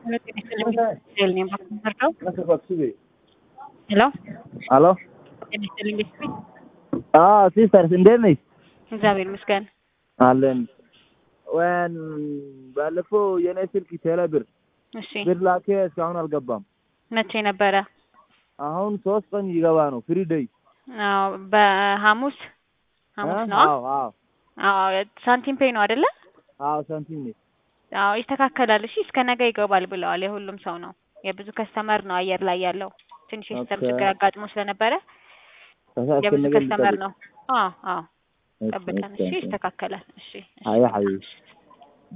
ሄሎ አሎ ጤና ይስጥልኝ ቤተሰብ አዎ ሲስተርስ እንዴት ነሽ? እግዚአብሔር ይመስገን። አለን ወን ባለፈው የኔ ስልክ ቴሌብር እሺ ብር ላኬ እስካሁን አልገባም። መቼ ነበረ? አሁን ሶስት ቀን ይገባ ነው ፍሪ ደይ አዎ በሐሙስ ሐሙስ ነው። አዎ አዎ አዎ ሳንቲም ፔይ ነው አይደለ? አዎ ሳንቲም ነች። አዎ ይስተካከላል። እሺ እስከ ነገ ይገባል ብለዋል። የሁሉም ሰው ነው። የብዙ ከስተመር ነው አየር ላይ ያለው። ትንሽ የሲስተም ኦኬ። ችግር አጋጥሞ ስለነበረ ከዛ የብዙ እስከ ነገ ከስተመር ልጠብቅ። ነው። አዎ አዎ እሺ፣ ጠብቀን። እሺ፣ እሺ እሺ። ይስተካከላል። እሺ እሺ። አይ ሐቢቢ